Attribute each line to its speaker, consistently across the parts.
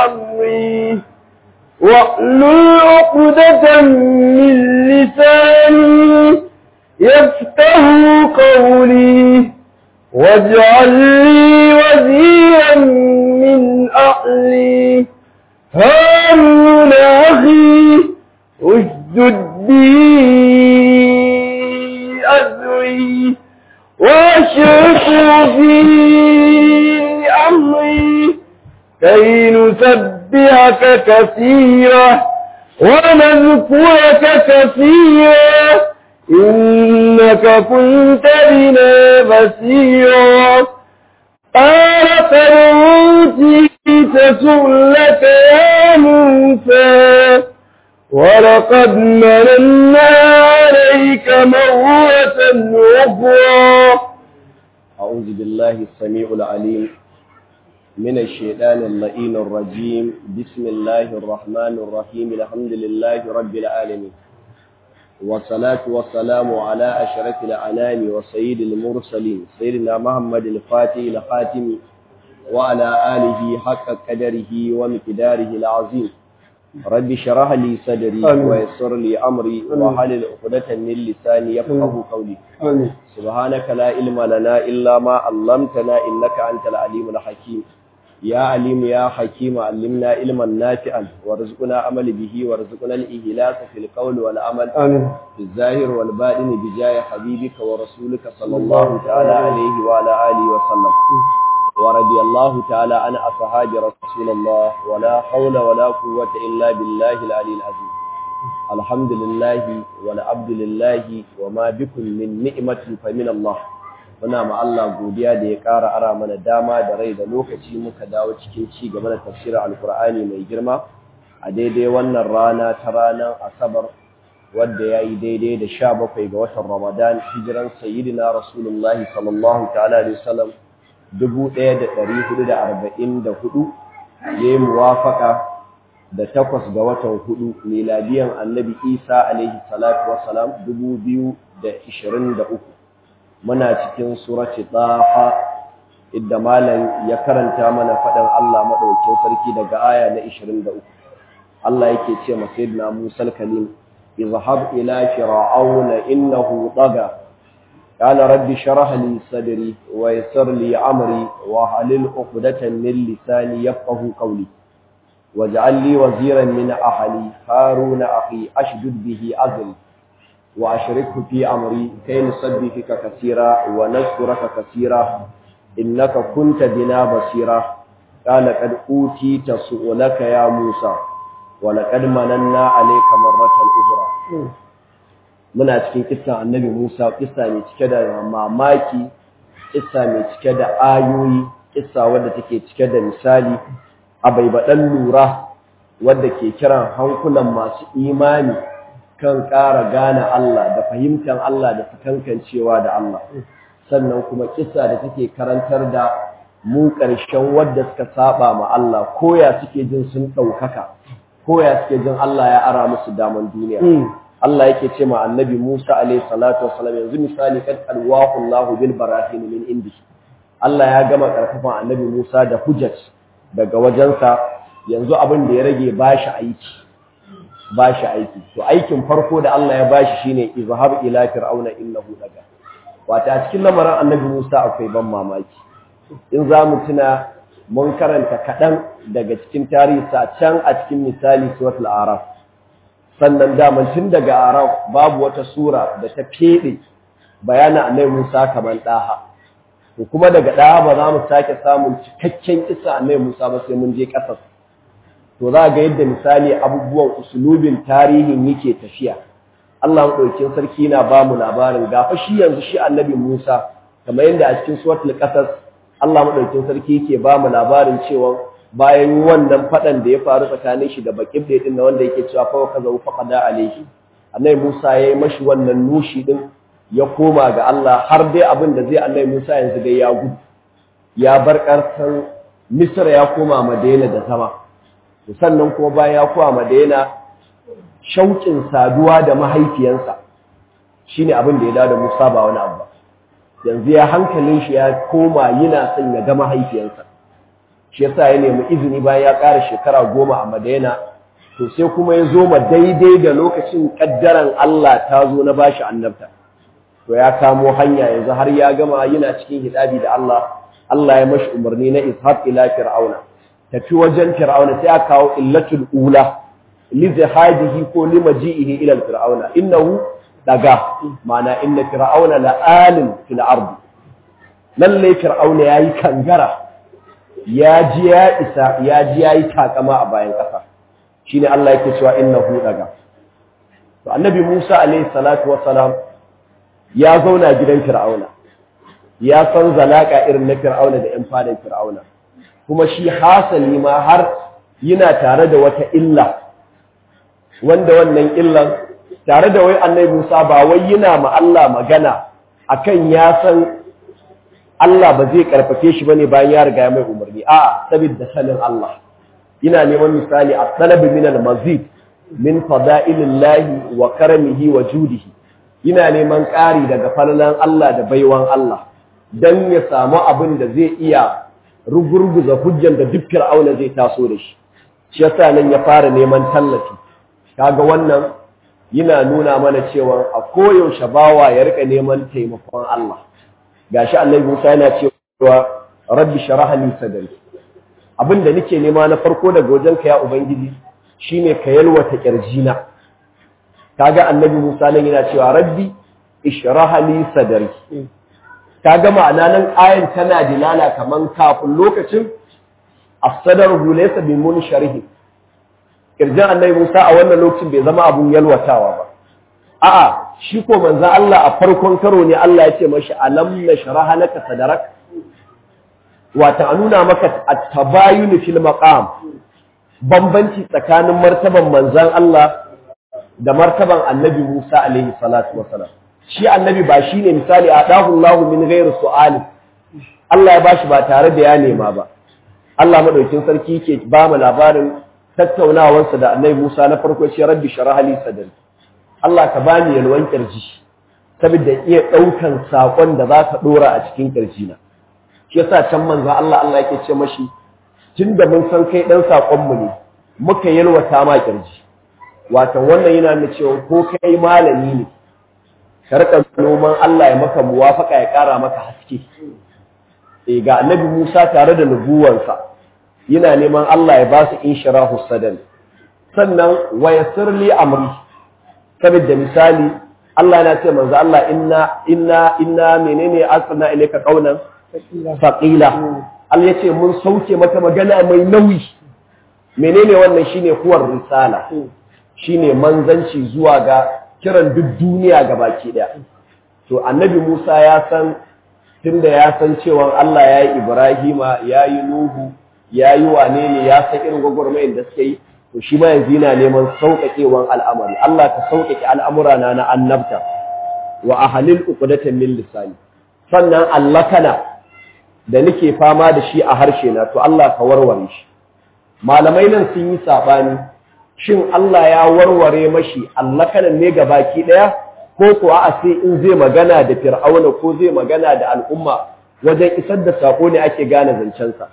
Speaker 1: أمري واحلل عقدة من لساني يفته قولي واجعل لي وزيرا من أهلي هارون أخي اشدد بي أذري واشركه في أمري كي نسبحك كثيرا ونذكرك كثيرا إنك كنت بنا بصيرا قال قد أوتيت سؤلك يا موسى ولقد مننا عليك مرة أخرى
Speaker 2: أعوذ بالله السميع العليم من الشيطان اللئيم الرجيم بسم الله الرحمن الرحيم الحمد لله رب العالمين والصلاة والسلام على أشرف الأنام وسيد المرسلين سيدنا محمد الفاتح الخاتم وعلى آله حق قدره ومقداره العظيم رب شرح لي صدري ويسر لي أمري وحلل عقدة من لساني يفقه قولي
Speaker 1: آمين
Speaker 2: سبحانك لا علم لنا إلا ما علمتنا إنك أنت العليم الحكيم يا عليم يا حكيم علمنا علما نافعا وارزقنا عمل به وارزقنا الإهلاك في القول والعمل
Speaker 1: آمين
Speaker 2: في الظاهر والباطن بجاه حبيبك ورسولك صلى الله تعالى عليه وعلى آله وسلم ورضي الله تعالى عن أصحاب رسول الله ولا حول ولا قوة إلا بالله العلي العظيم الحمد لله والعبد لله وما بكم من نعمة فمن الله muna ma Allah godiya da ya ƙara ara mana dama da rai da lokaci muka dawo cikin ci gaba da tafsirin alkur'ani mai girma a daidai wannan rana ta ranar asabar wadda ya yi daidai da sha bakwai ga watan ramadan hijiran sayyidina rasulullahi sallallahu ta'ala alaihi wasallam dubu ɗaya da ɗari hudu da arba'in da hudu ya yi muwafaka da takwas ga watan hudu miladiyan annabi isa alaihi salatu wasalam dubu biyu da ishirin da uku muna cikin surati taha idda malam ya karanta mana faɗin Allah maɗaukin sarki daga aya na 23 Allah yake ce ma sayyidina Musa al-Kalim izhab ila fir'auna innahu taga qala rabbi shrah li sadri wa yassir li amri wa halil 'uqdatan min lisani yafqahu qawli waj'al li waziran min ahli haruna akhi ashdud bihi azri وأشركه في أمري كي نسبحك كثيرا ونذكرك كثيرا إنك كنت بنا بصيرا قال قد أوتيت سؤلك يا موسى ولقد مننا عليك مرة أخرى muna cikin kissa annabi Musa kissa mai cike da mamaki kissa mai cike da ayoyi kissa wadda take cike da misali abaibadan lura wadda ke kiran hankulan masu imani kan ƙara gane Allah da fahimtar Allah da sakankancewa da Allah sannan kuma kissa da take karantar da mu ƙarshen wadda suka saba ma Allah koya suke jin sun ɗaukaka koya suke jin Allah ya ara musu daman duniya Allah yake ce ma annabi Musa alaihi salatu wassalam yanzu misali kad alwahu Allahu bil barahin min indi Allah ya gama karfafan annabi Musa da hujjat daga wajensa yanzu abin da ya rage bashi aiki ba shi aiki to aikin farko da Allah ya bashi shine izhab ila fir'auna innahu daga wata a cikin lamarin annabi Musa akwai ban mamaki in za mu tuna mun karanta kaɗan daga cikin tarihi sa can a cikin misali suratul araf sannan daman tun daga araf babu wata sura da ta fede bayanin annabi Musa kamar daha to kuma daga daha ba za mu sake samun cikakken kisa annabi Musa ba sai mun je ƙasar to za ga yadda misali abubuwan usulubin tarihin yake tafiya Allah maɗaukin sarki na ba mu labarin gafa shi yanzu shi annabi Musa kamar yadda a cikin suratul qasas Allah maɗaukin sarki yake ba mu labarin cewa bayan wannan faɗan da ya faru tsakanin shi da bakin da din wanda yake cewa fa kaza fa qada alaihi annabi Musa yayi mashi wannan nushi din ya koma ga Allah har dai abin da zai annabi Musa yanzu dai ya gudu ya bar ƙarsan Misra ya koma Madina da zama sannan kuma bayan ya kowa Madina shauƙin saduwa da mahaifiyansa shine abin da ya dawo da Musa ba wani abu yanzu ya hankalin shi ya koma yana son ya ga mahaifiyansa shi yasa ya nemi izini bayan ya ƙara shekara goma a Madina to sai kuma ya zo ma daidai da lokacin kaddaran Allah ta zo na bashi annabta to ya kamo hanya yanzu har ya gama yana cikin hidabi da Allah Allah ya mashi umarni na ishaq ila fir'auna tafi wajen fir'auna sai aka kawo illatul ula li zahadihi ko li maji'ihi ila fir'auna innahu daga ma'ana inna fir'auna la'alim fil ardi lalle fir'auna yayi kangara ya ji ya isa ya ji yayi takama a bayan kasa shine Allah yake cewa innahu daga to annabi Musa alayhi salatu wassalam ya zauna gidan fir'auna ya san zalaka irin na fir'auna da 'yan fadan fir'auna kuma shi hasali ma har yana tare da wata illa wanda wannan illan tare da wai annabi Musa ba wai yana ma Allah magana akan ya san Allah ba zai karfafe shi bane bayan ya riga ya mai umarni a'a saboda sanin Allah ina neman misali a talab min al-mazid min fada'ilillahi wa karamihi wa judihi ina neman ƙari daga falalan Allah da baiwan Allah don ya samu abin da zai iya rugurguza hujjan da duk fir'auna zai taso da shi shi yasa nan ya fara neman tallafi kaga wannan yana nuna mana cewa a koyaushe bawa ya rika neman taimakon Allah gashi Annabi Musa yana cewa rabbi shrah li sadri abin da nake nema na farko daga wajenka ya ubangiji shine ka yalwata kirjina kaga Annabi Musa nan yana cewa rabbi ishrah li sadri kaga ma'ana nan ayan tana dilala kaman kafin lokacin as-sadr laysa bi munsharih kirjin annabi Musa a wannan lokacin bai zama abun yalwatawa ba a'a shi ko manzo Allah a farkon karo ne Allah ya ce mashi alam nashraha laka sadrak wata nuna maka at-tabayun fil maqam bambanci tsakanin martaban manzon Allah da martaban annabi Musa alaihi salatu wasalam shi annabi ba shi ne misali a ɗahullahu min gairu su'ali Allah ya bashi ba tare da ya nema ba Allah maɗaukin sarki ke ba mu labarin tattaunawarsa da annabi Musa na farko shi rabbi sharaha li sadri Allah ka bani yalwan kirji saboda iya ɗaukan saƙon da za ka ɗora a cikin kirji na shi yasa can manzo Allah Allah yake ce mashi tunda mun san kai ɗan saƙon mu ne muka yalwata ma kirji wato wannan yana nuna cewa ko kai malami ne karkar noman Allah ya maka muwafaka ya ƙara maka haske e ga annabi Musa tare da nubuwansa yana neman Allah ya ba su inshirahu sadan sannan wa yassir li amri saboda misali Allah yana ce manzo Allah inna inna inna menene asna ilayka qaulan faqila Allah yace mun sauke mata magana mai nauyi menene wannan shine huwar risala shine manzanci zuwa ga kiran duk duniya ga baki daya to annabi Musa ya san tunda ya san cewa Allah ya yi Ibrahima ya yi Nuhu ya yi wane ne ya san irin gwagwarmayar da suka yi to shi ma yanzu yana neman sauƙaƙewan al'amari Allah ka sauƙaƙe al'amura na na annabta wa ahalil uqdatan min lisani sannan allakana da nake fama da shi a harshe na to Allah ka warware shi malamai nan sun yi sabani shin Allah ya warware mashi allakanan ne ga baki ɗaya ko kuwa a sai in zai magana da fir'auna ko zai magana da al'umma wajen isar da sako ne ake gane zancensa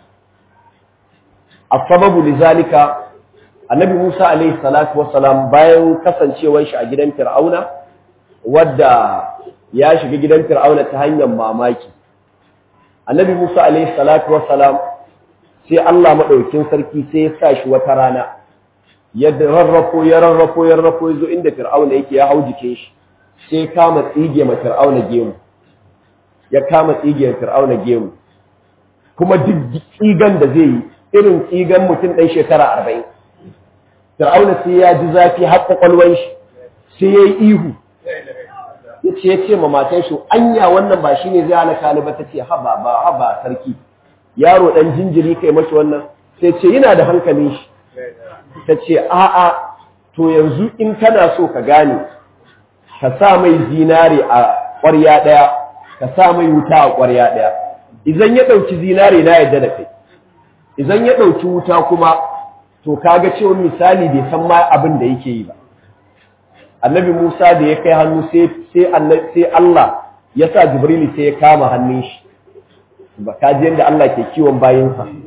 Speaker 2: a sababu lizalika annabi musa alaihi salatu wassalam bayan kasancewar shi a gidan fir'auna wadda ya shiga gidan fir'auna ta hanyar mamaki annabi musa alaihi salatu wassalam sai Allah maɗaukin sarki sai ya sa shi wata rana ya rarrafo ya rarrafo ya rarrafo ya zo inda fir'auna yake ya hau jikin shi sai kama tsige ma fir'auna gemu ya kama tsige fir'auna gemu kuma duk tsigan da zai yi irin tsigan mutum ɗan shekara arba'in fir'auna sai ya ji zafi har kwakwalwan shi sai ya yi ihu ya ce ya ce ma matan shi anya wannan ba shi ne zai halaka ni ba ta ce haba ba haba sarki yaro ɗan jinjiri kai mashi wannan sai ce yana da hankalin shi ta ce a'a to yanzu in kana so ka gane ka sa mai zinare a ƙwarya ɗaya ka sa mai wuta a ƙwarya ɗaya idan ya ɗauki zinare na yadda da kai idan ya ɗauki wuta kuma to kaga cewa misali bai san ma abin da yake yi ba annabi Musa da ya kai hannu sai sai Allah ya sa Jibril sai ya kama hannun shi ba ka ji yadda Allah ke kiwon bayinsa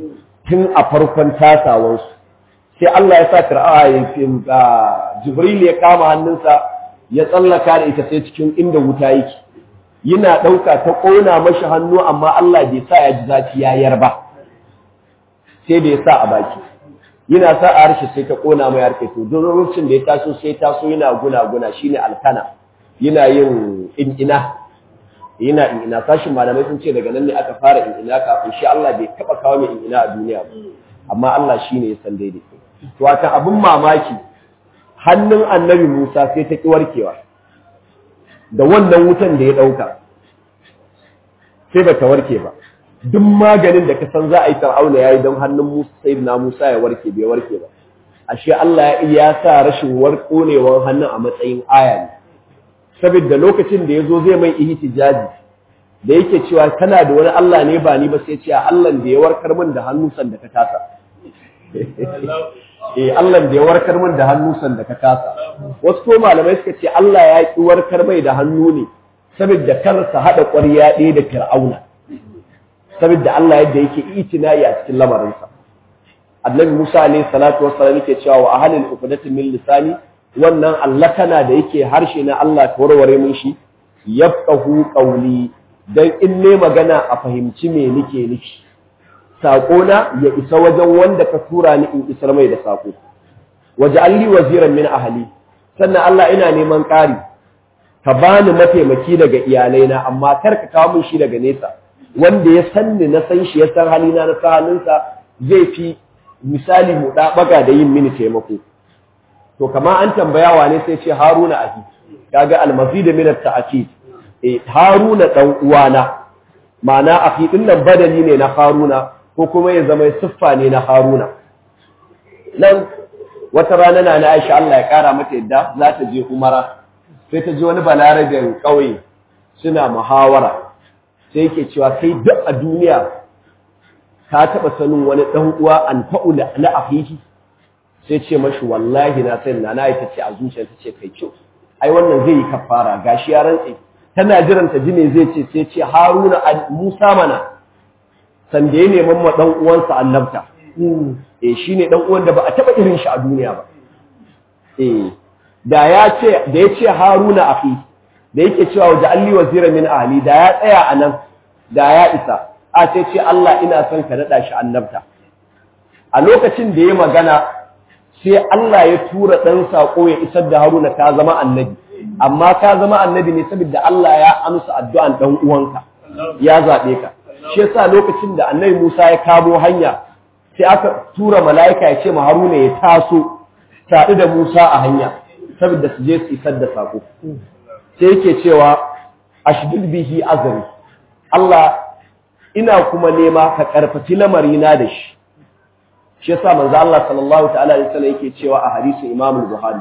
Speaker 2: tun a farkon tasawansu sai Allah ya sa fir'a ya Jibril ya kama hannunsa ya tsallaka da ita sai cikin inda wuta yake yana ɗauka ta ƙona mashi hannu amma Allah bai sa ya ji zafi ya yarba sai da ya sa a baki yana sa a harshe sai ta ƙona mai harshe to don lokacin da ya taso sai taso yana guna guna shine alkana yana yin in'ina yana in'ina sashin malamai sun ce daga nan ne aka fara in'ina kafin shi Allah bai taɓa kawo mai in'ina a duniya ba amma Allah shine ya san daidai to wata abin mamaki hannun annabi Musa sai ta ƙi warkewa da wannan wutan da ya ɗauka sai ba ta warke ba duk maganin da ka san za a yi fir'auna ya yi don hannun Musa sai na Musa ya warke bai warke ba ashe Allah ya sa rashin warkonewar hannun a matsayin aya ne saboda lokacin da ya zo zai mai ihtijaji da yake cewa kana da wani Allah ne ba ni ba sai ce Allah da ya warkar min da hannu san da ka tasa eh Allah da ya warkar min da hannu san da ka kasa wasu ko malamai suka ce Allah ya ki warkar mai da hannu ne saboda karsa hada ƙwarya ɗaya da Fir'auna saboda Allah yadda yake itinayi a cikin lamarinsa Annabi Musa alayhi salatu wassalam yake cewa wa ahlul uqdati min lisani wannan Allah kana da yake harshe na Allah ta warware mun shi yafqahu qawli dan in ne magana a fahimci me nake nufi saƙona ya isa wajen wanda ka tura ni in isar mai da saƙo waje alli waziran min ahali sannan Allah ina neman ƙari ka bani mataimaki daga iyalaina amma kar ka kawo min shi daga nesa wanda ya san ni na san shi ya san halina na san halinsa zai fi misali mu ɗaɓaga da yin mini taimako to kama an tambaya wane sai ce haruna ahi kaga almazi da minar ta'akid eh haruna dan uwana ma'ana ahi din nan badali ne na haruna ko kuma ya zama siffa ne na haruna nan wata rana na na aisha Allah ya kara mata yadda za ta je umara sai ta ji wani balarabin ƙauye suna muhawara sai yake cewa kai duk a duniya ka taɓa sanin wani ɗan uwa an fa'u na ahihi sai ce mashi wallahi na sani na na ita ce a zuciya ta ce kai kyau ai wannan zai yi kafara gashi ya rantse tana jiran ta ji me zai ce sai ce haruna musa mana sanda ya neman ma ɗan uwansa annabta eh shine ɗan uwan da ba a taɓa irin shi a duniya ba eh da ya ce da ya ce haruna afi da yake cewa waje alli wazira min ahli da ya tsaya a nan da ya isa a sai ce Allah ina son ka naɗa shi annabta a lokacin da ya magana sai Allah ya tura ɗan saƙo ya isar da haruna ka zama annabi amma ka zama annabi ne saboda Allah ya amsa addu'an ɗan uwanka ya zaɓe ka shi yasa lokacin da annabi Musa ya kamo hanya sai aka tura mala'ika ya ce ma haruna ya taso taɗu da Musa a hanya saboda su je su isar da saƙo sai yake cewa ashdud bihi azri Allah ina kuma nema ka karfafi lamarina da shi shi yasa manzo Allah sallallahu ta'ala alaihi wasallam yake cewa a hadisin Imam al-Bukhari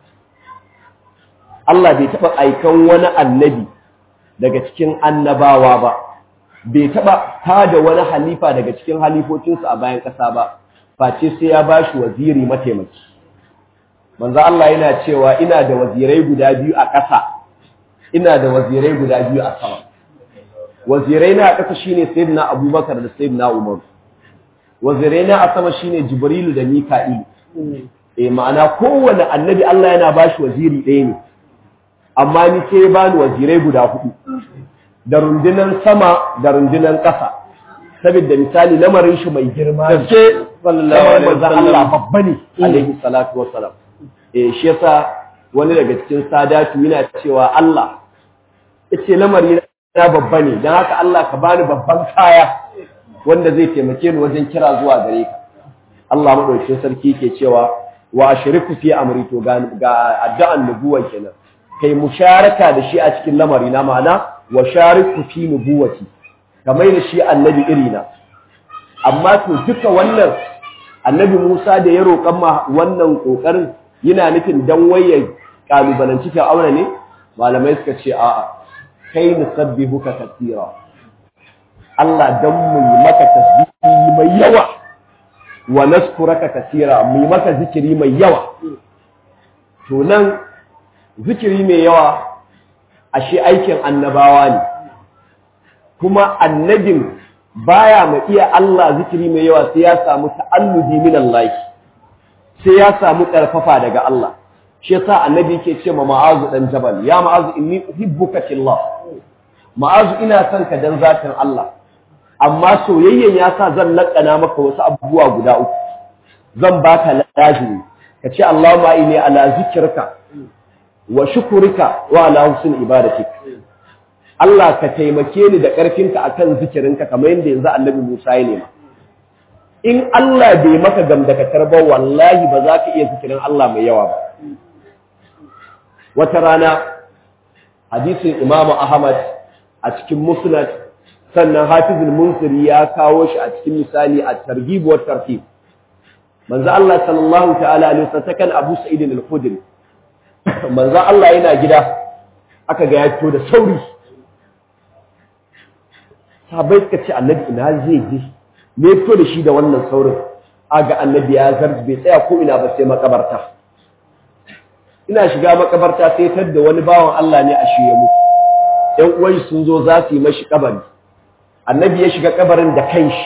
Speaker 2: Allah bai taba aikan wani annabi daga cikin annabawa ba bai taba tada wani halifa daga cikin halifocinsa a bayan ƙasa ba face sai ya bashi waziri mataimaki manzo Allah yana cewa ina da wazirai guda biyu a ƙasa ina da wazirai guda biyu a sama wazirai na a ƙasa shine sayyidina Abubakar da sayyidina Umar wazirai na a sama shine Jibrilu da Mika'il eh ma'ana kowanne annabi Allah yana bashi waziri ɗaya ne amma ni sai bani wazirai guda hudu da rundunan sama da rundunan ƙasa saboda misali lamarin shi mai girma
Speaker 1: gaske sallallahu alaihi wasallam
Speaker 2: Allah babba ne alaihi salatu wassalam eh shi yasa wani daga cikin sadatu yana cewa Allah yace lamari na babba ne dan haka Allah ka bani babban kaya wanda zai taimake ni wajen kira zuwa gare ka Allah madaukakin sarki yake cewa wa ashriku fi amri to ga addu'an nubuwa kenan kai musharaka da shi a cikin lamari na ma'ana wa shariku fi nubuwati kamar da shi annabi irina amma to duka wannan annabi Musa da ya roƙan ma wannan kokarin yana nufin dan waye kalubalanci aure ne malamai suka ce a'a kai nusabbihuka katira Allah dan mu yi maka tasbihi mai yawa wa naskuraka katira mu yi maka zikiri mai yawa to nan zikiri mai yawa ashe aikin annabawa ne kuma annabin baya mai iya Allah zikiri mai yawa sai ya samu ta'alludi min Allah sai ya samu karfafa daga Allah shi yasa annabi yake ce ma ma'azu dan jabal ya ma'azu inni uhibbuka fillah ma'azu ina son ka dan zatin Allah amma soyayyen ya sa zan lakana maka wasu abubuwa guda uku zan baka lazimi ka ce Allahumma inni ala zikrika wa shukurika wa ala husn ibadatik Allah ka taimake ni da ƙarfinka akan zikirinka kamar yadda yanzu Annabi Musa ya nema in Allah bai maka gamdakatar ba wallahi ba za ka iya zikirin Allah mai yawa ba wata rana hadisin Imam Ahmad a cikin Musnad sannan Hafizul Munsiri ya kawo shi a cikin misali a targhib wa tartib manzo Allah sallallahu ta'ala alaihi wasallam kan Abu Sa'id al-Khudri manzo Allah yana gida aka ga ya fito da sauri sahabbai suka ce annabi ina zai je me fito da shi da wannan saurin aga annabi ya zar bai tsaya ko ina ba sai makabarta ina shiga makabarta sai tar da wani bawan Allah ne a shiye mutu ɗan uwan sun zo za su yi mashi kabari annabi ya shiga kabarin da kanshi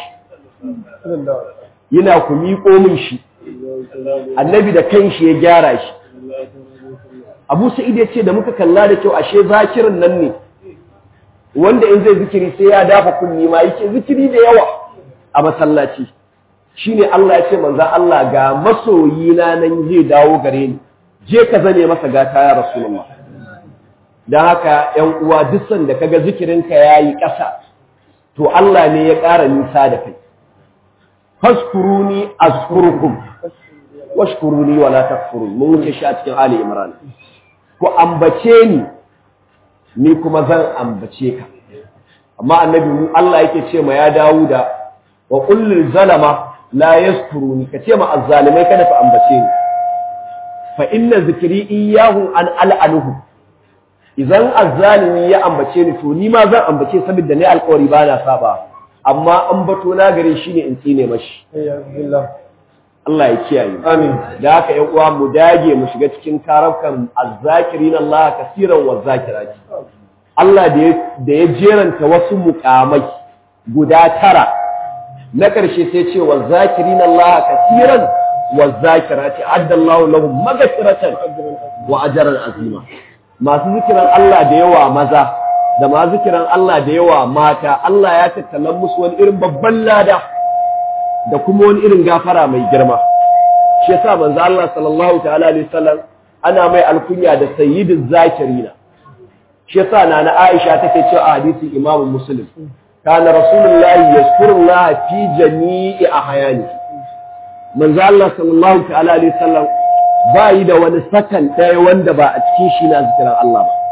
Speaker 2: yana ku miƙo min shi annabi da kanshi ya gyara shi abu sa'id ya ce da muka kalla da kyau ashe zakirin nan ne wanda in zai zikiri sai ya dafa kunni ma yake zikiri da yawa a masallaci shine Allah ya ce manzon Allah ga masoyi na nan zai dawo gare ni je ka zane masa gata ya rasulullah dan haka 'yan uwa duk sanda kaga zikirin ka yayi ƙasa to Allah ne ya ƙara nisa da kai faskuruni azkurukum washkuruni wala takfurun mun wuce shi a cikin Ali Imran ku ambace ni ni kuma zan ambace ka amma annabi mu Allah yake ce ma ya Dawuda wa qul lil zalama la yaskuruni kace ma azzalimai kada fa ambace ni fa inna zikri iyyahu an al'anuhu idan azzalimi ya ambace ni to ni ma zan ambace saboda ne alƙawari ba na saba amma an bato na gare shi ne in tsine mashi Allah ya kiyaye
Speaker 1: Amin.
Speaker 2: da haka ƴan uwa mu dage mu shiga cikin karafkan azzakirin Allah kasiran wa zakirati Allah da ya da ya jeranta wasu mukamai guda tara na ƙarshe sai ce wa zakirin Allah kasiran wa zakirati addallahu lahum maghfiratan wa ajran azima masu zikiran Allah da yawa maza da ma zikiran Allah da yawa mata Allah ya tattala musu wani irin babban lada da kuma wani irin gafara mai girma shi yasa manzo Allah sallallahu ta'ala alaihi wasallam ana mai alkunya da sayyidiz zakirina shi yasa nana Aisha take cewa a hadisin Imam Muslim kana rasulullahi yazkurullah fi jami'i ahyani manzo Allah sallallahu ta'ala alaihi wasallam ba yi da wani sakan ɗaya wanda ba a cikin shi na zikiran Allah ba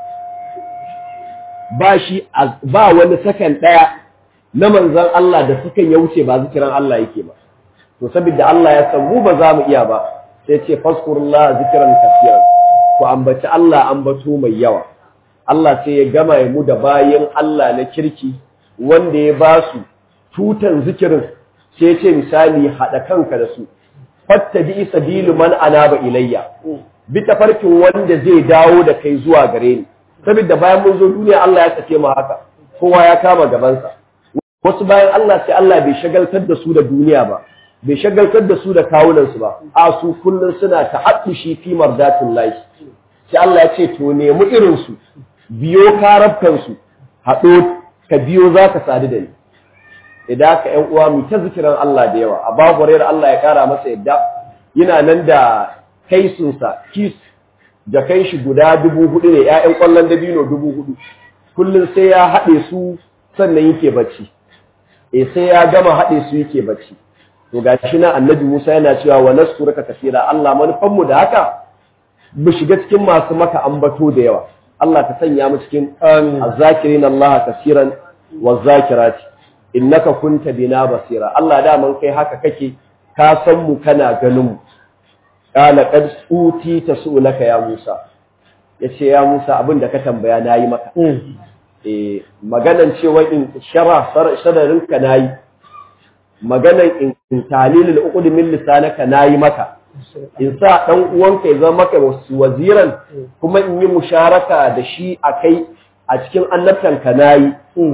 Speaker 2: ba shi ba wani sakan ɗaya na manzan Allah da sukan ya wuce ba zikiran Allah yake ba to saboda Allah ya san mu ba za mu iya ba sai ce faskurullah zikiran kafiran ku ambaci Allah ambato mai yawa Allah sai ya gama mu da bayan Allah na kirki wanda ya ba su tutan zikirin sai ce misali haɗa kanka da su fattabi sabilu man anaba ilayya bi tafarkin wanda zai dawo da kai zuwa gare ni saboda bayan mun zo duniya Allah ya sake mu haka kowa ya kama gabansa wasu bayan Allah sai Allah bai shagaltar da su da duniya ba bai shagaltar da su da kawunan su ba a su kullun suna ta'addushi fi mardatin lahi sai Allah ya ce to nemi irin su biyo karabkan su haɗo ka biyo zaka sadu da ni idan ka ƴan uwa mu ta zikiran Allah da yawa a babu rayar Allah ya kara masa yadda yana nan da kaisunsa kis da kai shi guda dubu hudu ne ƴaƴan ƙwallon dabino dubu hudu kullum sai ya haɗe su sannan yake bacci eh sai ya gama haɗe su yake bacci to ga shi na annabi Musa yana cewa wa naskuraka kasira Allah manufan mu da haka mu shiga cikin masu maka ambato da yawa Allah ka sanya mu cikin azzakirin Allah kasiran wa zakirati innaka kunta bina basira Allah da man kai haka kake ka san mu kana ganin mu qala qad uti tasulaka ya Musa yace ya Musa abin da ka tambaya nayi maka eh maganan cewa in shara sararin ka nayi maganan in talilul uqud min lisanaka nayi maka in sa dan uwanka ya zama maka waziran kuma in yi musharaka da shi akai a cikin annabtanka nayi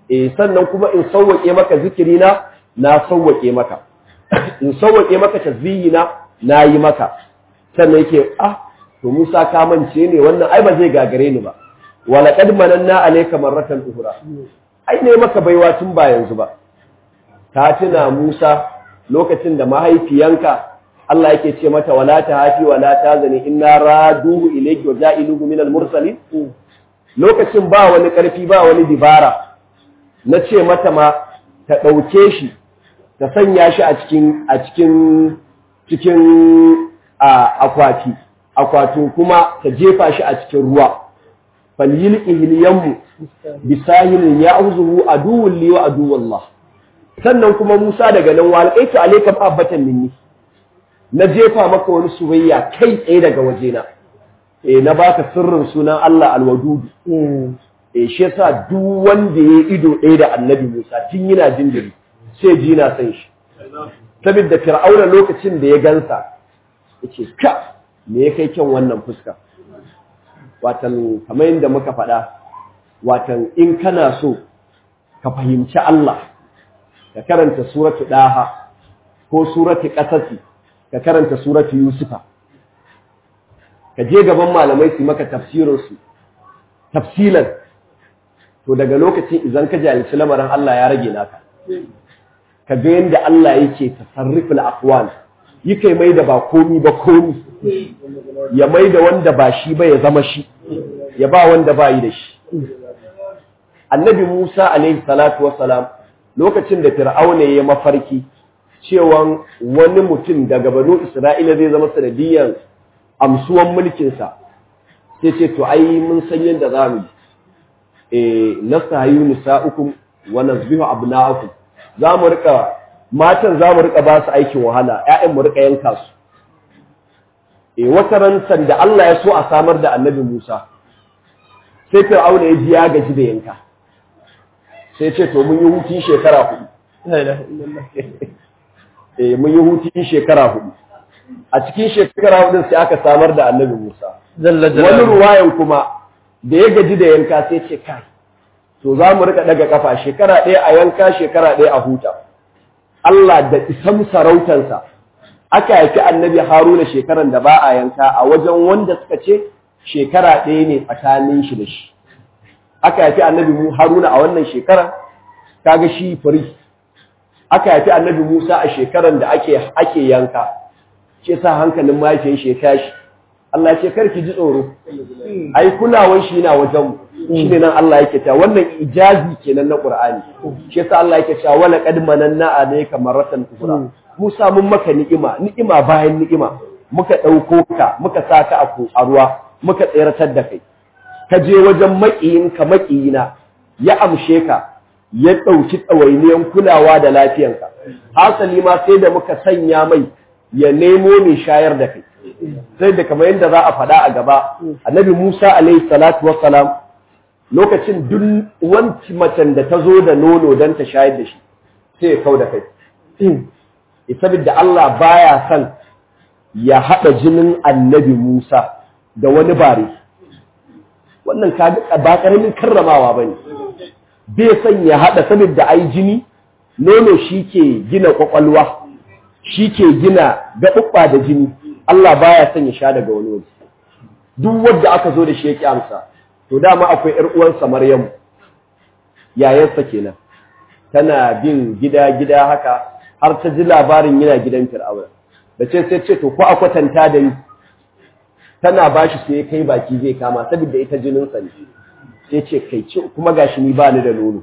Speaker 2: eh sannan kuma in sauwake maka zikirina na sauwake maka in sauwake maka tasbihina na yi maka sannan yake ah to Musa ka mance ne wannan ai ba zai gagare ni ba wala qad mananna alayka marratan ukhra ai ne maka baiwa tun ba yanzu ba ka tuna Musa lokacin da mahaifiyanka Allah yake ce mata wala tahafi wala tazani inna raduhu ilayki wa ja'iluhu minal mursalin lokacin ba wani karfi ba wani dibara na ce mata ma ta dauke shi ta sanya shi a cikin a cikin cikin akwati akwatin kuma ta jefa shi a cikin ruwa falyil ihliyanmu bisahilin ya'uzuhu aduwwun li wa aduwwallah sannan kuma Musa daga nan walqaitu alayka mahabbatan minni na jefa maka wani soyayya kai tsaye daga wajena eh na baka sirrin sunan Allah alwadud eh shi yasa duk wanda ya ido ɗaya da Annabi Musa tun yana jinjiri sai ji na san shi saboda Fir'auna lokacin da ya gansa yace ka me ya kai kyan wannan fuska watan kamar yadda muka faɗa watan in kana so ka fahimci Allah ka karanta suratu daha ko suratu qasasi ka karanta suratu yusufa ka je gaban malamai su maka tafsirin su tafsilan to daga lokacin idan ka jahilci lamarin Allah ya rage naka ka ga yadda Allah yake tasarruful aqwal yake mai da ba komi ba komi ya mai da wanda ba shi ba ya zama shi ya ba wanda ba yi da shi annabi Musa alaihi salatu wassalam lokacin da fir'auna ya mafarki cewa wani mutum daga banu Isra'ila zai zama sanadiyan amsuwan mulkinsa sai ce to ai mun san yadda za mu yi nastahayu nisa'ukum wa nazbihu abna'akum za mu rika matan za mu rika ba su aikin wahala ƴaƴan mu rika yanka su eh wata ran da Allah ya so a samar da Annabi Musa sai Fir'auna ya ji ya gaji da yanka sai ce to mun yi hutun shekara hudu eh mun yi hutun shekara hudu a cikin shekara hudu sai aka samar da Annabi Musa wani ruwayan kuma da ya gaji da yanka sai ce kai to za mu rika daga kafa shekara ɗaya a yanka shekara ɗaya a huta Allah da isan sarautansa aka haifi annabi haruna shekaran da ba a yanka a wajen wanda suka ce shekara ɗaya ne tsakanin shi da shi aka haifi annabi haruna a wannan shekaran kaga shi fari aka haifi annabi musa a shekaran da ake ake yanka ce sa hankalin mahaifiyar shi ya tashi Allah ce karki ji tsoro ai kulawan shi na wajen shi ne nan Allah yake ta wannan ijazi kenan na Qur'ani shi yasa Allah yake cewa wala qad mananna alayka marratan ukhra Musa mun maka ni'ima ni'ima bayan ni'ima muka dauko ka muka saka a a ruwa muka tseratar da kai ka je wajen makiyin ka makiyina ya amshe ka ya dauki tsawainiyan kulawa da lafiyanka hasali ma sai da muka sanya mai ya nemo mai shayar da kai sai da kamar yadda za a faɗa a gaba annabi Musa alaihi salatu wassalam lokacin duk wanci macen da ta zo da nono don ta shayar da shi sai ya kau da kai saboda Allah baya son ya haɗa jinin annabi Musa da wani bare wannan ba ƙaramin karramawa ba ne bai son ya haɗa saboda ai jini nono shi ke gina ƙwaƙwalwa shi ke gina gaɓuɓɓa da jini Allah baya son ya sha daga wani waje duk wanda aka zo da shi ya amsa to dama akwai ƴar uwansa Maryamu yayansa kenan tana bin gida gida haka har ta ji labarin yana gidan Fir'auna da ce sai ce to ko a kwatanta da ni tana bashi sai ya kai baki zai kama saboda ita jinin sa ne sai ce kai ce kuma gashi ni ba ni da nono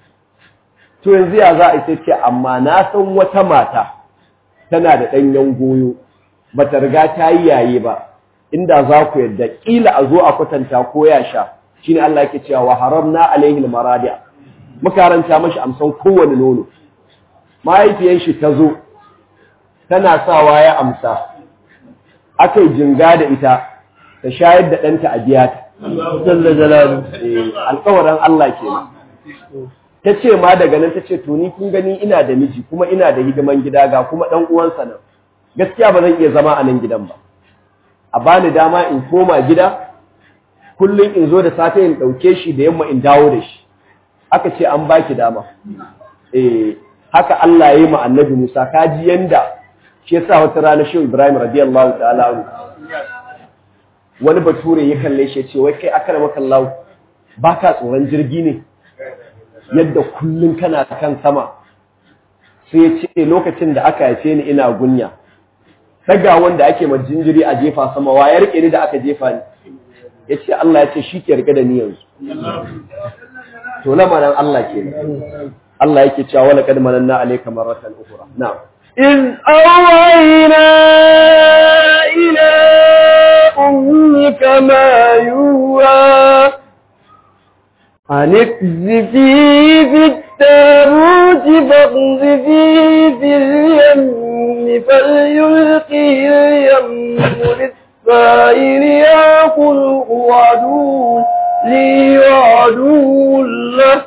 Speaker 2: to yanzu ya za a sai ce amma na san wata mata tana da ɗanyen goyo bata riga ta yi yaye ba inda za ku yadda ƙila a zo a kwatanta ko ya sha shine Allah yake cewa wa haramna alaihi almaradi muka ranta mashi amsan kowane nono mahaifiyar shi ta zo tana sawa ya amsa akai jinga da ita ta shayar da ɗanta a biya ta jalla jalalu alƙawarin Allah kenan ta ce ma daga nan ta ce to ni kun gani ina da miji kuma ina da hidiman gida ga kuma ɗan uwansa nan gaskiya ba zan iya zama a nan gidan ba a bani dama in koma gida kullum in zo da safe in ɗauke shi da yamma in dawo da shi aka ce an baki dama eh haka Allah ya yi ma annabi Musa kaji yanda shi yasa wata rana Shehu Ibrahim radiyallahu ta'ala anhu wani bature ya kalle shi ya ce wai kai akara maka Allah baka tsoron jirgi ne yadda kullun kana kan sama sai ya ce lokacin da aka haife ni ina gunya daga wanda ake ma jinjiri a jefa sama wa ya rike ni da aka jefa ni ya ce Allah ya ce shi ke rike da ni yanzu to lamarin Allah ke Allah yake cewa wala kad mananna alayka marratan ukhra na'am
Speaker 1: إذ أوحينا إلى أمك ما يوحى أن اقذفيه في التابوت فاقذفيه في اليم فليلقه اليم للسائل يأكله عدو لي وعدو له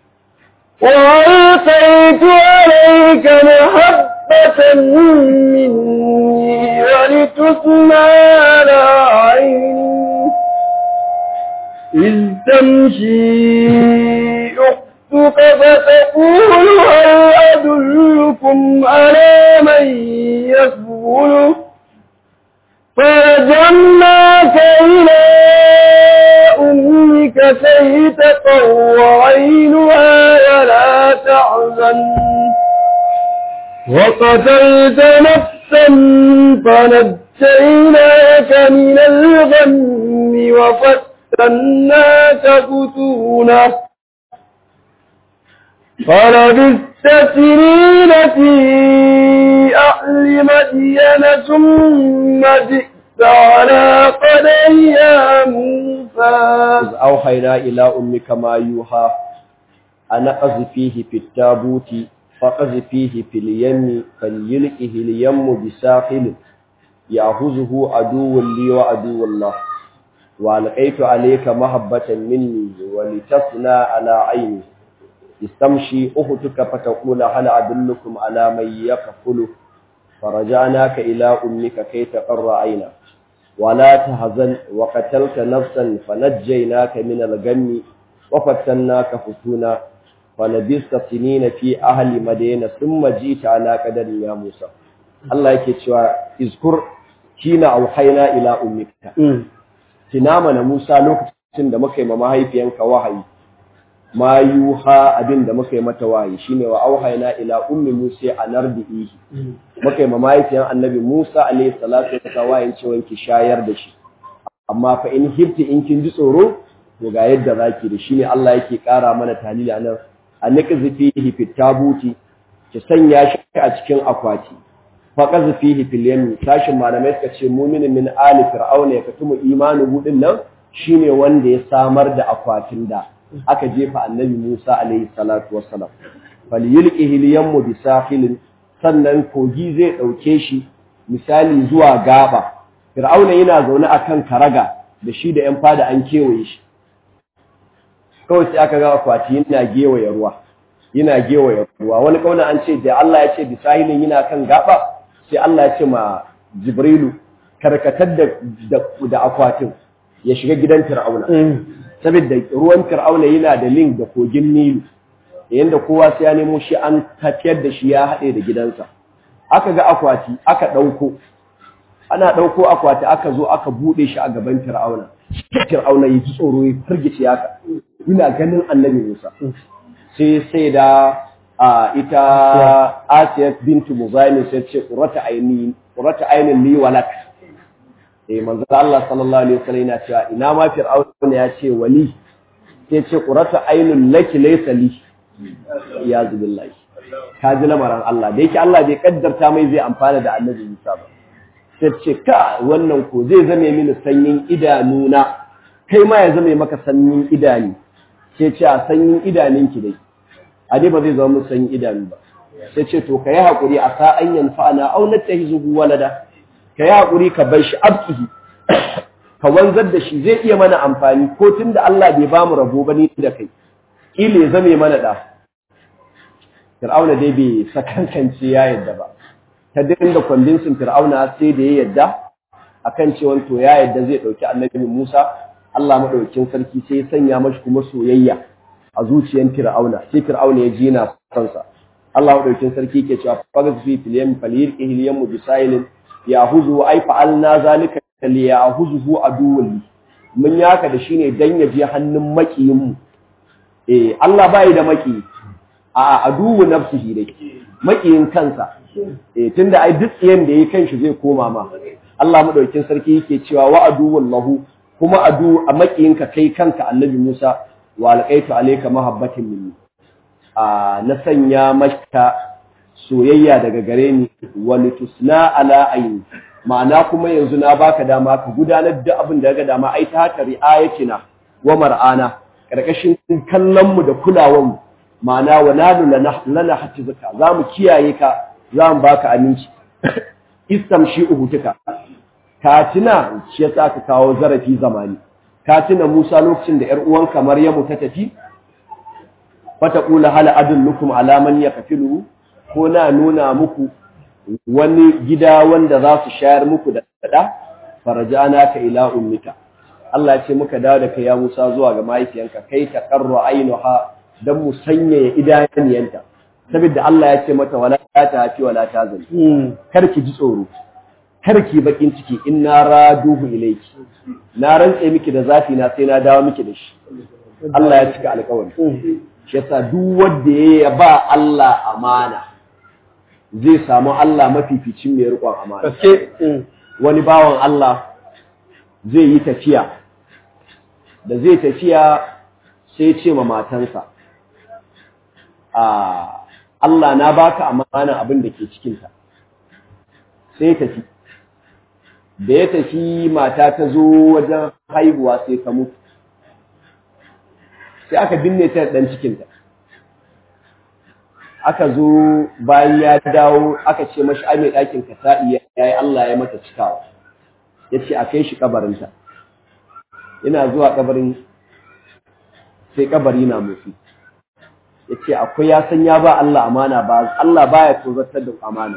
Speaker 1: وألقيت عليك محبة مني ولتصنع على عيني إذ تمشي أختك فتقول هل أدلكم على من يسبله فرجعناك إلى أمك كي تقر عينها ولا تحزن وقتلت نفسا فنجيناك من الغم وفتناك فتونا فلبثت سنين في أهل مدين ثم جئت على قدر يا موسى
Speaker 2: إذ أوحينا إلى أمك ما يوحى أن أقذفيه في التابوت فقذفيه في اليم فليلقه اليم بساحل يأخذه عدو لي وعدو الله وألقيت عليك محبة مني ولتصنع على عيني استمشي أختك فتقول هل أدلكم على من يكفله فرجعناك إلى أمك كي تقر عينك ولا تهزن وقتلت نفسا فنجيناك من الغم وفتناك فتونا فلبثت سنين في أهل مدينة ثم جئت على قدر يا موسى الله yake cewa izkur kina auhayna ila ummika tina mana Musa lokacin da muka yi ma mahaifiyanka wahayi ma yuha abin da muka yi mata wahayi shine wa auhayna ila ummi Musa anardihi muka yi ma mahaifiyan annabi Musa alayhi salatu wa wahayin cewa ki shayar da shi amma fa in hirti in kin ji tsoro to ga yadda zaki da shine Allah yake kara mana talili anan anqzi fihi fit tabuti ki sanya shi a cikin akwati fa qazfi fihi fil yam sashin malamai suka ce mu'minin min ali fir'auna ya katumu imanu budin nan shine wanda ya samar da akwatin da aka jefa annabi Musa alayhi salatu wassalam falyulqihi al yam bi sahilin sannan kogi zai dauke shi misali zuwa gaba fir'auna yana zaune akan karaga da shi da yan fada an kewaye shi kawai sai aka ga akwati yana gewaye ruwa yana gewaye ruwa wani kauna an ce da Allah ya ce bisahilin yana kan gaba sai Allah ya ce ma Jibrilu karkatar da da akwatin ya shiga gidan Fir'auna saboda ruwan Fir'auna yana da link da kogin Nilu yanda kowa sai ya nemo shi an tafiyar da shi ya haɗe da gidansa aka ga akwati aka ɗauko ana ɗauko akwati aka zo aka buɗe shi a gaban Fir'auna Fir'auna ya ji tsoro ya firgice haka ina ganin annabi Musa sai sai da ita Asiya bintu Muzaini sai ce qurrata aini qurrata ainin li walak eh manzo Allah sallallahu alaihi wasallam yana cewa ina ma Fir'auna ya ce wali sai ce qurrata ainun laki laysa li ya zubillahi ka ji lamarin Allah da yake Allah bai kaddarta mai zai amfana da annabi Musa ba sai ce ka wannan ko zai zame mini sanyin idanuna kai ma ya zame maka sanyin idani sai ce a sanyin idaninki dai a dai ba zai zama mun sanyin idanu ba sai ce to ka yi haƙuri a sa'an yanfa'ana aw natahizuhu walada ka yi haƙuri ka bar shi abkihi ka wanzar da shi zai iya mana amfani ko tunda Allah bai bamu rabo ba ni da kai kile zame mana da Fir'auna dai bai sakankance ya yadda ba ta dinga kwandinsin Fir'auna sai da ya yadda akan cewa to ya yadda zai dauki Annabi Musa Allah madaukakin sarki sai ya sanya mashi kuma soyayya a zuciyar fir'auna sai fir'auna ya ji yana kansa Allah madaukin sarki ke cewa fagas fi filyam falir ihliyam bisailin yahuzu ay fa'alna zalika li yahuzuhu aduwwul mun yaka da shine dan ya je hannun makiyin mu eh Allah bai da maki a aduwu nafsihi dai makiyin kansa eh tunda ai duk tsiyan da yake kanshi zai koma ma Allah madaukin sarki yake cewa wa aduwwul lahu kuma adu a makiyinka kai kanka annabi Musa wa alqaitu alayka mahabbatin minni a na sanya maka soyayya daga gare ni wa litusna ala ayni ma'ana kuma yanzu na baka dama ka gudanar da abin da ga dama ai ta haka ri'ayatina wa mar'ana karkashin kallon mu da kulawan mu ma'ana wa nadu lana hatizuka zamu kiyaye ka zamu baka aminci istamshi uhutuka ka tuna shi yasa ka kawo zarafi zamani ka tuna Musa lokacin da ƴar uwanka Maryamu ta tafi fata kula hal adullukum ala man yakfilu ko na nuna muku wani gida wanda za su shayar muku da da farajana ka ila ummika Allah ya ce muka dawo da kai ya Musa zuwa ga mahaifiyanka kai ta qarru ainuha dan mu sanyaya idaniyanta saboda Allah ya ce mata wala ta hafi wala ta zali kar ki ji tsoro kar ki bakin ciki inna raduhu ilayki na rantse miki da zafi na sai na dawo miki da shi Allah ya cika alƙawari shi yasa duk wanda ya ba Allah amana zai samu Allah mafificin mai riƙon amana
Speaker 1: gaske
Speaker 2: wani bawan Allah zai yi tafiya da zai tafiya sai ce ma matansa a Allah na baka amana abin da ke cikinta sai tafi da ya tafi mata ta zo wajen haihuwa sai ta mutu sai aka binne ta dan cikinta aka zo bayan ya dawo aka ce mashi ai mai ɗakin ka sa'i ya yi Allah ya mata cikawa ya ce a kai shi kabarinta ina zuwa kabarin sai kabari na motsi ya ce akwai ya san ya ba Allah amana ba Allah baya tozartar da amana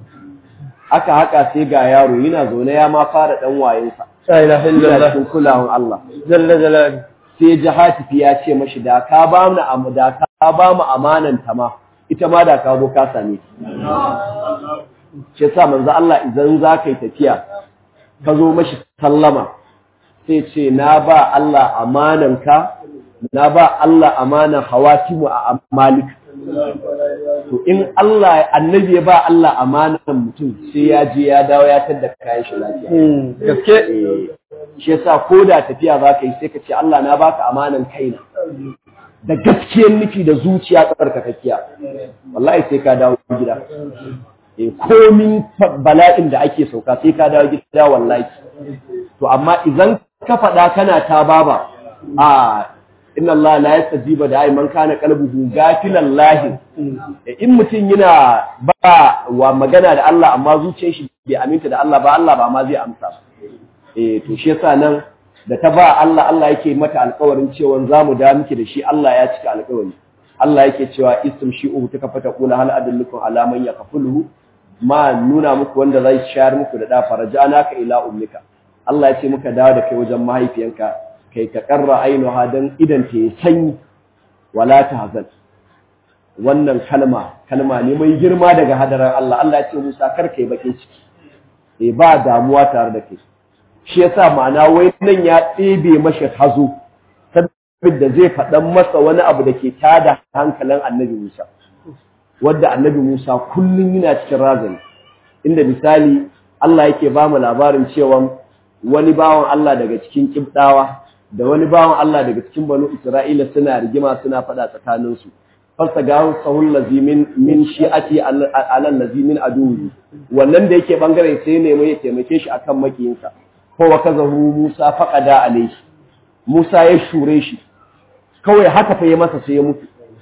Speaker 2: aka haka sai ga yaro yana zaune ya ma fara dan wayensa
Speaker 1: la ilaha
Speaker 2: yana
Speaker 1: illallah
Speaker 2: cikin kulawan Allah
Speaker 1: jalla jalali
Speaker 2: sai ji hatifi ya ce mashi da ka ba mu am da ka ba mu amanan ta ma ita ma da ka zo ka same ta shi yasa manzo Allah idan za ka yi tafiya ka zo mashi sallama sai ce na ba Allah amanan ka na ba Allah amanan hawatimu a malik to in Allah annabi ya ba Allah amanan mutum sai ya je ya dawo ya tadda kayan shi lafiya
Speaker 1: gaske
Speaker 2: Eh, shi yasa ko da tafiya za ka yi sai ka ce Allah na baka amanan kaina da gaskiyar nufi da zuciya tsarkakakkiya wallahi sai ka dawo gida eh komin fa- bala'in da ake sauka sai ka dawo gida wallahi to amma idan ka faɗa kana ta baba a inna Allah la yastajiba da ai man kana qalbuhu gafilan lahi in mutum yana ba wa magana da Allah amma zuciyar shi bai aminta da Allah ba Allah ba ma zai amsa ba eh to shi yasa nan da ta ba Allah Allah yake mata alƙawarin cewa za mu da miki da shi Allah ya cika alƙawari Allah yake cewa istum shi'u ta kafa ta kula hal adallukum ala man yakfuluhu ma nuna muku wanda zai shayar muku da da farajana ka ila ummika Allah ya ce muka dawo da kai wajen mahaifiyanka kai ka karra ainuha dan idan ta yi sanyi wala tahzan wannan kalma kalma ne mai girma daga hadarar Allah Allah ya ce Musa kar kai bakin ciki eh ba damuwa tare da kai shi yasa ma'ana wai nan ya ɗebe mashi hazo saboda zai faɗan masa wani abu da ke tada hankalin annabi Musa wadda annabi Musa kullum yana cikin razani inda misali Allah yake ba mu labarin cewa wani bawan Allah daga cikin kibdawa da wani bawan Allah daga cikin banu Isra'ila suna rigima suna faɗa tsakaninsu fasta ga sahul lazimin min shi'ati alal lazimin aduwi wannan da yake bangare sai ne mai taimake shi akan makiyinsa ko wa kazahu Musa faqada alayhi Musa ya shure shi kawai haka fa ya masa sai ya mutu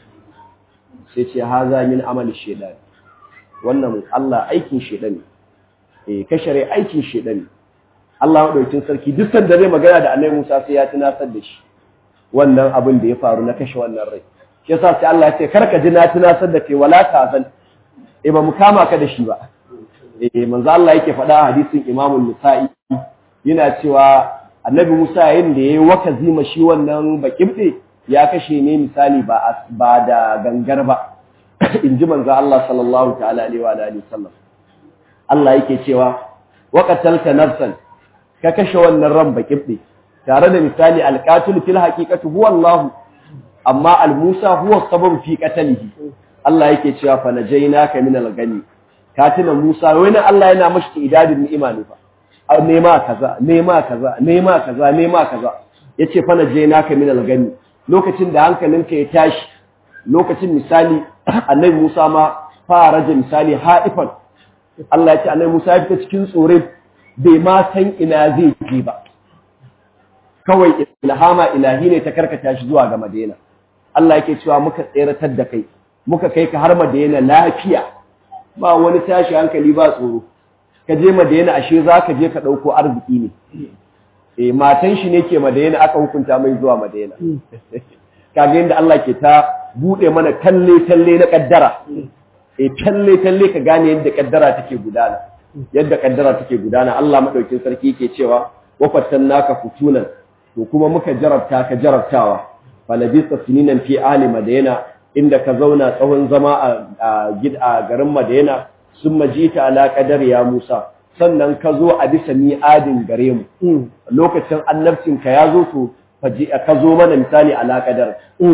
Speaker 2: sai ce haza min amali shaytan wannan Allah aikin shaytan ne eh kashare aikin shaytan ne Allah madaukin sarki duk sanda zai magana da Annabi Musa sai ya tunasar da shi wannan abin da ya faru na kashe wannan rai shi yasa sai Allah ya ce karka ji na tunasar da kai wala tazan eh ba mu kama ka da shi ba eh manzo Allah yake faɗa a hadisin Imam Nisa'i yana cewa Annabi Musa yayin da yayi wakazi ma shi wannan bakibde ya kashe ne misali ba ba da gangar ba in ji manzo Allah sallallahu ta'ala alaihi wa alihi sallam Allah yake cewa wa qatalta nafsan ka kashe wannan ran bakibbe tare da misali alqatil fil haqiqati huwa Allah amma al-Musa huwa sabab fi qatalihi Allah yake cewa fa najaynaka min al-gani katina Musa wani Allah yana mashi idadin ni'ima ne fa nema kaza nema kaza nema kaza nema kaza yace fa najaynaka min al-gani lokacin da hankalinka ya tashi lokacin misali annabi Musa ma fara da misali haifan Allah ya ce annabi Musa ya fita cikin tsore bai ma san ina zai je ba kawai ilhama ilahi ne ta karkata shi zuwa ga Madina Allah yake cewa muka tseratar da kai muka kai ka har Madina lafiya ba wani tashi hankali ba tsoro ka je Madina ashe za ka je ka ɗauko arziki ne eh matan shi ne ke Madina aka hukunta mai zuwa Madina kaga yadda Allah ke ta bude mana talle talle na kaddara eh talle talle ka gane yadda kaddara take gudana yadda kaddara take gudana Allah madaukin sarki yake cewa wa fatannaka futunan to kuma muka jarabta ka jarabtawa falabista sininan fi ahli madina inda ka zauna tsawon zama a gida garin madina sun majita ala qadar ya Musa sannan ka zo a bisa mi'adin gare mu lokacin annabcinka ya zo to ka zo mana misali ala qadar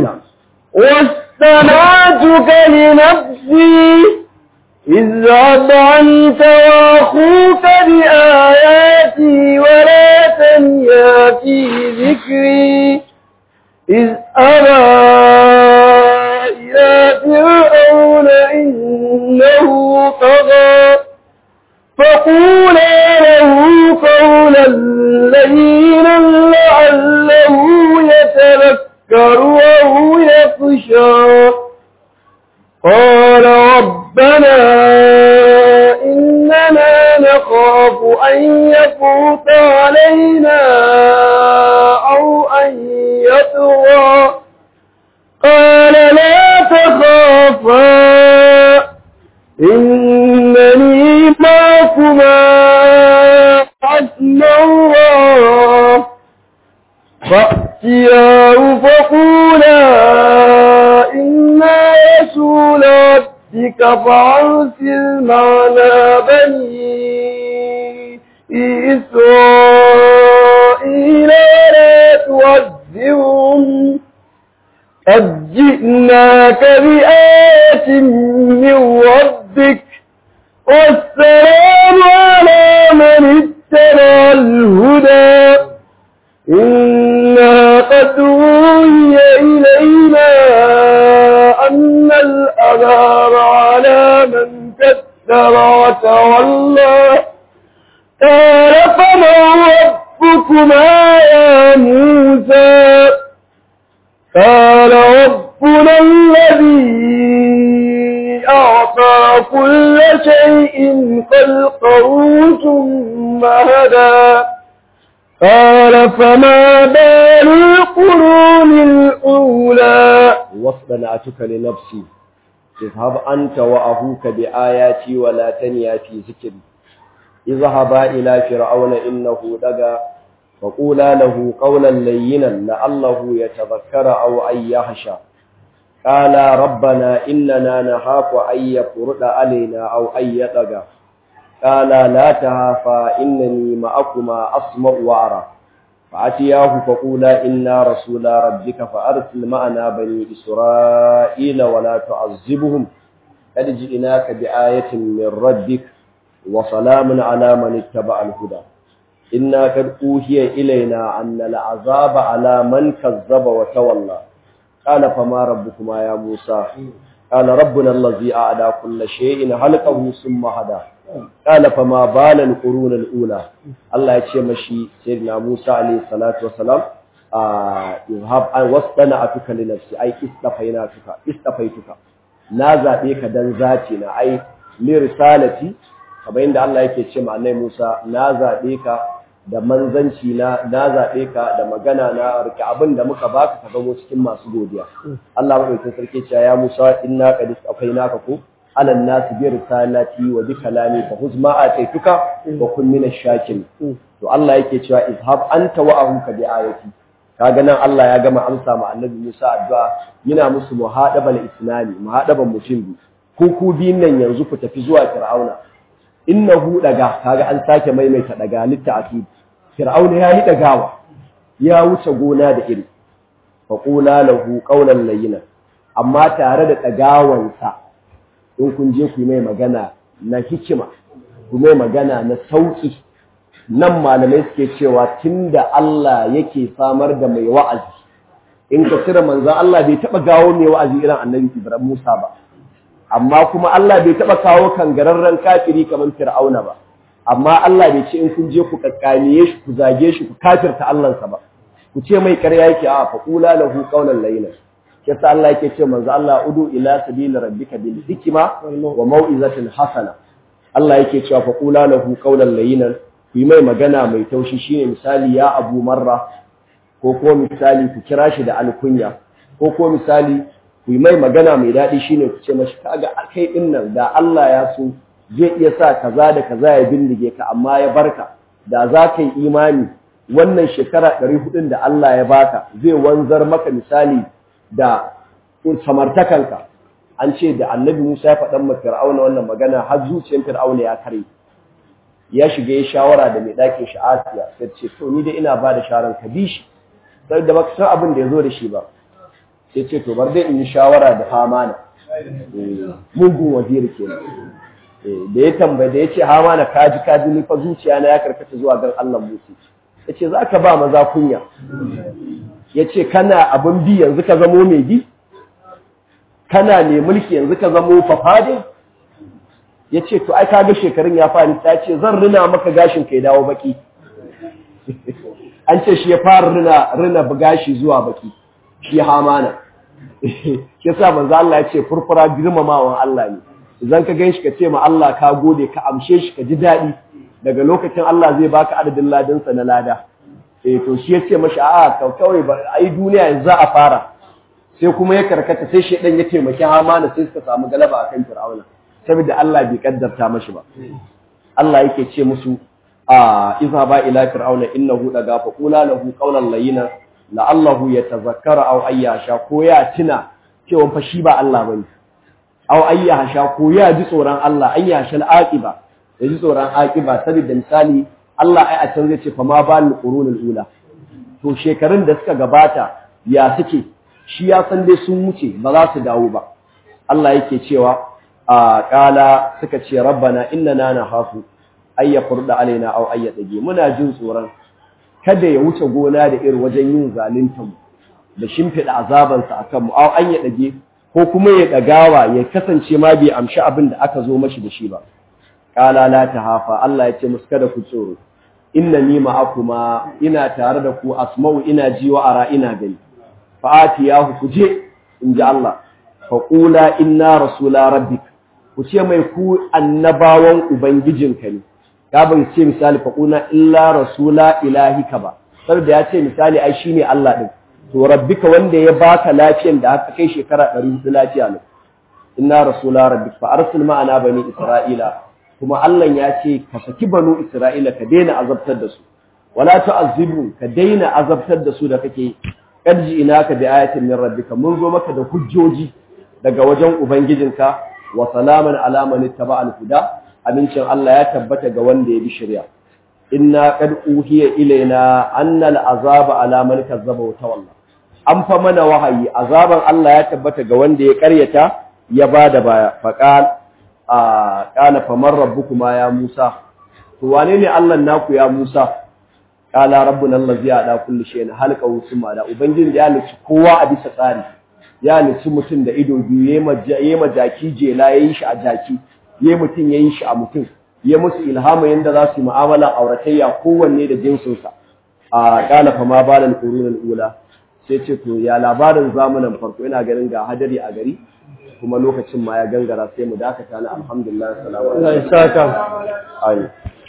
Speaker 1: واستمعتك لنفسي اذهب أنت وأخوك بآياتي ولا تنيا في ذكري إذ أبى إلى فرعون إنه طغى فقولا له قولا لينا لعله يتذكر أو يخشى قال ربنا إننا نخاف أن يفوت علينا أو أن يطغى قال لا تخافا إنني معكما أسمع الله فأتياه فقولا إنا رسول ربك فأرسل معنا بني إسرائيل ولا تعذبهم قد جئناك بآية من ربك والسلام على من اتبع الهدى إنا قد أوحي إلينا أن الأذاب على من كثر وتولى قال فمن ربكما يا موسى قال ربنا الذي أعطى كل شيء خلقه ثم هدى قال فما بال القرون الأولى
Speaker 2: واصطنعتك لنفسي اذهب أنت وأخوك بآياتي ولا تنيا في ذكري اذهبا إلى فرعون إنه دغى فقولا له قولا لينا لعله يتذكر أو أن يخشى قال ربنا إننا نخاف أن يفرط علينا أو أن يطغى قال لا تهافا إنني معكما أسمع وأرى فأتياه فقولا إنا رسول ربك فأرسل معنا بني إسرائيل ولا تعذبهم قد جئناك بآية من ربك وسلام على من اتبع الهدى إنا قد أوحي إلينا أن العذاب على من كذب وتولى قال فما ربكما يا موسى قال ربنا الذي أعدى كل شيء خلقه ثم هدى قال فما بال القرون الأولى الله يتشي مشي سيدنا موسى عليه الصلاة والسلام يذهب أن واصطنعتك لنفسي أي استفيناتك استفيتك نازع بك دن ذاتنا أي لرسالتي kamar yadda Allah yake ce ma Annabi Musa na zabe ka da manzanci na na zabe ka da magana na rike abin da muka baka ka zamo cikin masu godiya Allah madaukakin sarki ce ya Musa inna qad afainaka ku ala nas bi risalati wa bi kalami fa huz ma ataituka wa kun min ash-shakirin to Allah yake cewa izhab anta wa ahuka bi ayati kaga nan Allah ya gama amsa ma annabi Musa addu'a yana musu muhadabal islami muhadaban mutum biyu ku ku biyun nan yanzu ku tafi zuwa fir'auna innahu daga kaga an sake maimaita daga litta'kid fir'auna ya yi dagawa ya wuce gona da iri fa qula lahu qawlan layyina amma tare da dagawansa in kun je ku yi mai magana na hikima ku mai magana na sauki nan malamai suke cewa tunda Allah yake samar da mai wa'azi in ka cire manzon Allah bai taba gawo mai wa'azi irin annabi Ibrahim Musa ba amma kuma Allah bai taba kawo kangararren kafiri kamar Fir'auna ba amma Allah bai ce in kun je ku kakkaniye shi ku zage shi ku kafirta Allahnsa ba ku ce mai ƙarya yake a faqula lahu qawlan layyinan yasa Allah yake ce manzo Allah udu ila sabili rabbika bil hikma wa mau'izatin hasana Allah yake cewa faqula lahu qawlan layyinan ku yi mai magana mai taushi shine misali ya Abu Marra ko ko misali ku kira shi da alkunya ko ko misali ku yi mai magana mai daɗi shine ku ce mashi kaga kai din nan da Allah ya so zai iya sa kaza da kaza ya bindige ka amma ya barka da za ka yi imani wannan shekara ɗari hudun da Allah ya baka zai wanzar maka misali da samartakanka an ce da annabi Musa ya faɗan ma Fir'auna wannan magana har zuciyar Fir'auna ya kare ya shiga ya shawara da mai ɗakin shi Asiya sai ce to ni da ina ba da shawaran ka bi shi sai da baka san abin da ya zo da shi ba sai ce to bar dai in yi shawara da Hamana mugun waziri kenan da ya tambaye da ya ce Hamana kaji kaji ni fa zuciya na ya karkata zuwa gan Allah Musa ya ce za ka ba maza kunya ya ce kana abin bi yanzu ka zamo mai bi kana ne mulki yanzu ka zamo fafade ya ce to ai kaga shekarun ya fani ta ce zan rina maka gashin ka ya dawo baki an ce shi ya fara rina rina gashi zuwa baki shi hamana ya sa manzo Allah ya ce furfura girmamawan Allah ne idan ka ganshi ka ce ma Allah ka gode ka amshe shi ka ji daɗi daga lokacin Allah zai baka adadin ladansa na lada eh to shi yace mashi a'a kawai ba ai duniya yanzu za a fara sai kuma ya karkata sai shedan ya taimaki Hamana sai suka samu galaba akan Fir'auna saboda Allah bai kaddarta mashi ba Allah yake ce musu a idza ba ila fir'auna innahu daga fa qula lahu qawlan layyina la'allahu yatazakkara aw ayyasha ko ya tuna cewa fa shi ba Allah bane aw ayyasha ko ya ji tsoron Allah ayyasha al-aqiba ya ji tsoron aqiba saboda misali Allah ai a can zai ce fa ma bal qurunul ula to shekarun da suka gabata ya suke shi ya san dai sun wuce ba za su dawo ba Allah yake cewa a kala suka ce rabbana innana nahafu ay yafurda alaina aw ay yadage muna jin tsoron kada ya wuce gona da irin wajen yin zalunta mu da shimfida azaban sa akan mu aw an yadage ko kuma ya dagawa ya kasance ma bai amshi abin da aka zo mashi da shi ba kala la tahafa Allah ya ce musu kada ku tsoro innani ma'akuma ina tare da ku asma'u ina ji wa ara ina gani fa'atiyahu ku je in ji Allah faƙula inna rasula rabbik ku ce mai ku annabawan ubangijinka ne ya bai ce misali faƙuna illa rasula ilahika ba saboda ya ce misali ai shine Allah din to rabbika wanda ya baka lafiyan da aka kai shekara 400 lafiya ne inna rasula rabbik fa arsil ma'ana bani isra'ila kuma Allah ya ce ka saki banu isra'ila ka daina azabtar da su wala tu'azzibu ka daina azabtar da su da kake karji ina ka bi ayatin min rabbika mun zo maka da hujjoji daga wajen ubangijinka wa salaman ala man ittaba al-huda amincin Allah ya tabbata ga wanda ya bi shari'a inna qad uhiya ilaina anna al-azaba ala man kazzaba wa tawalla an fa mana wahayi azaban Allah ya tabbata ga wanda ya karyata ya bada baya faqal a qala faman rabbukuma ya Musa to wane ne Allah naku ya Musa kala rabbuna allazi ada kulli shay'in halqa usma da ubangiji ya halicci kowa a bisa tsari ya halicci mutum da ido biyu yayi majaki jela yayi shi a jaki yayi mutum yayi shi a mutum ya musu ilhama yanda za su yi mu'amala auratayya kowanne da jinsin sa a kala fa ma balal qurunul ula sai ce to ya labarin zamanin farko ina ganin ga hadari a gari kuma lokacin ma ya gangara sai mu dakata na alhamdulillah salamu alaikum